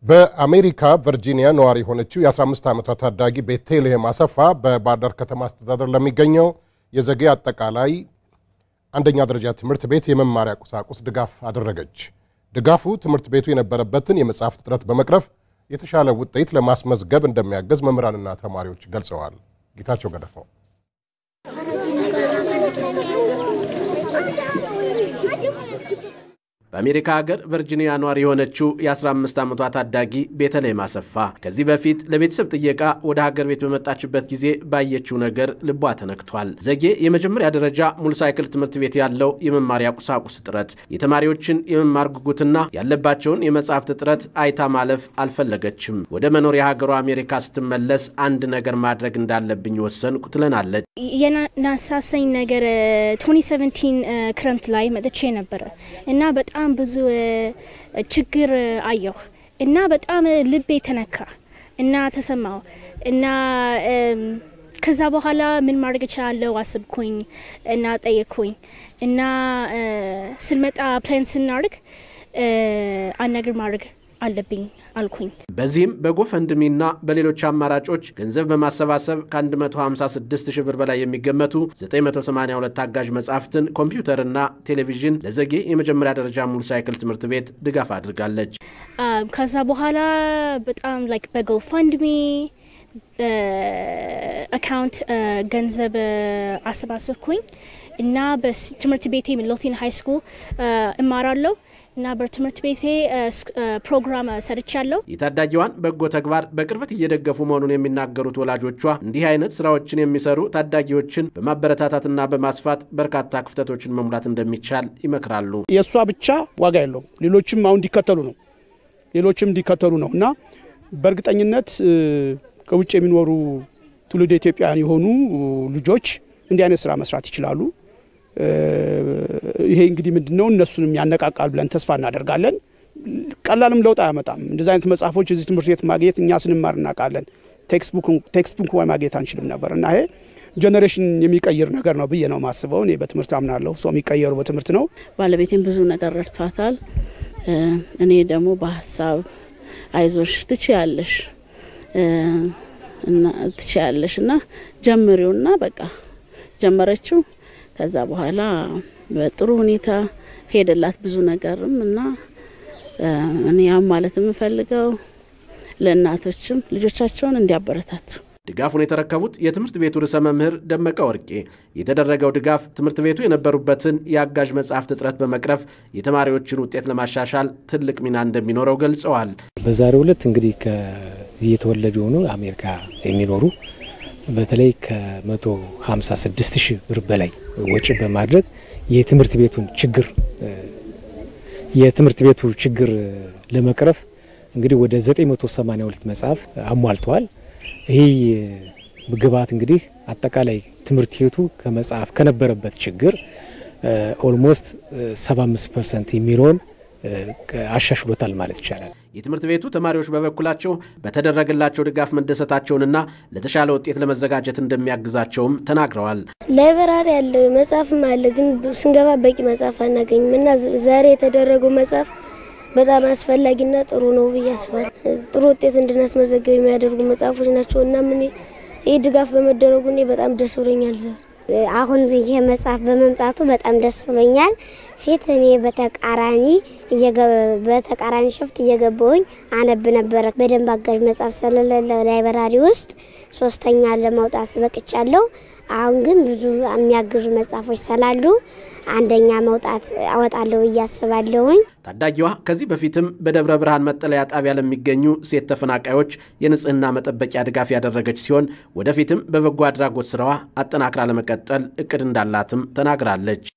በአሜሪካ ቨርጂኒያ ነዋሪ የሆነችው የ15 ዓመቷ ታዳጊ ቤተልሔም አሰፋ በባህር ዳር ከተማ አስተዳደር ለሚገኘው የዘጌ አጠቃላይ አንደኛ ደረጃ ትምህርት ቤት የመማሪያ ቁሳቁስ ድጋፍ አደረገች። ድጋፉ ትምህርት ቤቱ የነበረበትን የመጽሐፍት እጥረት በመቅረፍ የተሻለ ውጤት ለማስመዝገብ እንደሚያገዝ መምህራንና ተማሪዎች ገልጸዋል። ጌታቸው ገደፋው በአሜሪካ ሀገር ቨርጂኒያ ኗሪ የሆነችው የ15 ዓመቷ ታዳጊ ቤተልሔም አሰፋ ከዚህ በፊት ለቤተሰብ ጥየቃ ወደ ሀገር ቤት በመጣችበት ጊዜ ባየችው ነገር ልቧ ተነክቷል። ዘጌ የመጀመሪያ ደረጃ ሙሉ ሳይክል ትምህርት ቤት ያለው የመማሪያ ቁሳቁስ እጥረት፣ የተማሪዎችን የመማር ጉጉትና ያለባቸውን የመጽሐፍት እጥረት አይታ ማለፍ አልፈለገችም። ወደ መኖሪያ ሀገሯ አሜሪካ ስትመለስ አንድ ነገር ማድረግ እንዳለብኝ ወሰንኩ ትለናለች። የናሳሰኝ ነገር 2017 ክረምት ላይ መጥቼ ነበረ እና በጣም ብዙ ችግር አየሁ እና በጣም ልቤ ተነካ እና ተሰማው እና ከዛ በኋላ ምን ማድረግ እችላለሁ አስብኩኝ እና ጠየቅኩኝ እና ስንመጣ ፕላን ስናደርግ አንድ ነገር ማድረግ አለብኝ አልኩኝ። በዚህም በጎፈንድሚና በሌሎች አማራጮች ገንዘብ በማሰባሰብ ከ156 ሺህ ብር በላይ የሚገመቱ 982 አጋዥ መጻሕፍትን፣ ኮምፒውተርና ቴሌቪዥን ለዘጌ የመጀመሪያ ደረጃ ሙሉ ሳይክል ትምህርት ቤት ድጋፍ አድርጋለች። ከዛ በኋላ በጣም ላይክ በጎፈንድሚ አካውንት ገንዘብ አሰባሰብኩኝ እና በትምህርት ቤቴ ሚድልቶን ሃይ ስኩል እማራለሁ እና በትምህርት ቤቴ ፕሮግራም ሰርቻለሁ። የታዳጊዋን በጎ ተግባር በቅርበት እየደገፉ መሆኑን የሚናገሩት ወላጆቿ እንዲህ አይነት ስራዎችን የሚሰሩ ታዳጊዎችን በማበረታታትና በማስፋት በርካታ ክፍተቶችን መሙላት እንደሚቻል ይመክራሉ። የእሷ ብቻ ዋጋ የለውም፣ ሌሎችም አሁን እንዲከተሉ ነው ሌሎችም እንዲከተሉ ነው እና በእርግጠኝነት ከውጭ የሚኖሩ ትውልድ ኢትዮጵያውያን የሆኑ ልጆች እንዲህ አይነት ስራ መስራት ይችላሉ። ይሄ እንግዲህ ምንድን ነው እነሱንም ያነቃቃል ብለን ተስፋ እናደርጋለን። ቀላልም ለውጥ አያመጣም። እንደዚህ አይነት መጽሐፎች እዚህ ትምህርት ቤት ማግኘት እኛ ስንማር እናውቃለን። ቴክስት ቡክ ማግኘት አንችልም ነበር እና ይሄ ጀኔሬሽን የሚቀይር ነገር ነው ብዬ ነው ማስበው። እኔ በትምህርት አምናለሁ። ሰው የሚቀየሩ በትምህርት ነው። ባለቤቴም ብዙ ነገር ረድቷታል። እኔ ደግሞ በሀሳብ አይዞሽ ትችያለሽ እና ትችያለሽ እና ጀምሪውና በቃ ጀመረችው። ከዛ በኋላ በጥሩ ሁኔታ ሄደላት ብዙ ነገርም እና እኔ ያም ማለት የምፈልገው ለእናቶችም ልጆቻቸውን እንዲያበረታቱ ድጋፉን የተረከቡት የትምህርት ቤቱ ርዕሰ መምህር ደመቀ ወርቄ የተደረገው ድጋፍ ትምህርት ቤቱ የነበሩበትን የአጋዥ መጽሐፍት እጥረት በመቅረፍ የተማሪዎችን ውጤት ለማሻሻል ትልቅ ሚና እንደሚኖረው ገልጸዋል። በዛሬው ዕለት እንግዲህ ከዚህ የተወለዱ የሆኑ አሜሪካ የሚኖሩ በተለይ ከ156 ሺህ ብር በላይ ወጪ በማድረግ የትምህርት ቤቱን ችግር የትምህርት ቤቱ ችግር ለመቅረፍ እንግዲህ ወደ 982 መጽሐፍ አሟልተዋል። ይህ ግብዓት እንግዲህ አጠቃላይ ትምህርት ቤቱ ከመጽሐፍ ከነበረበት ችግር ኦልሞስት 75 ፐርሰንት የሚለውን አሻሽሎታል ማለት ይቻላል። የትምህርት ቤቱ ተማሪዎች በበኩላቸው በተደረገላቸው ድጋፍ መደሰታቸውንና ለተሻለ ውጤት ለመዘጋጀት እንደሚያግዛቸውም ተናግረዋል። ላይብራሪ አለ፣ መጽሐፍም አለ፣ ግን ስንገባ በቂ መጽሐፍ አናገኝም እና ዛሬ የተደረገው መጽሐፍ በጣም አስፈላጊና ጥሩ ነው ብዬ አስባለሁ። ጥሩ ውጤት እንድናስመዘገብ የሚያደርጉ መጽሐፎች ናቸው እና ምን ይህ ድጋፍ በመደረጉ እኔ በጣም ደስ ብሎኛል። ዛሬ አሁን ይሄ መጽሐፍ በመምጣቱ በጣም ደስ ብሎኛል። ፊት እኔ በተቃራኒ በተቃራኒ ሽፍት እየገባሁኝ አነብ ነበረ። በደንብ አጋዥ መጽሐፍ ስለሌለ ላይብራሪ ውስጥ ሶስተኛ ለማውጣት በቅቻለሁ። አሁን ግን ብዙ የሚያግዙ መጽሐፎች ስላሉ አንደኛ መውጣት አወጣለሁ ብዬ አስባለሁኝ። ታዳጊዋ ከዚህ በፊትም በደብረ ብርሃን መጠለያ ጣቢያ ለሚገኙ ሴት ተፈናቃዮች የንጽህና መጠበቂያ ድጋፍ ያደረገች ሲሆን ወደፊትም በበጎ አድራጎት ስራዋ አጠናክራ ለመቀጠል እቅድ እንዳላትም ተናግራለች።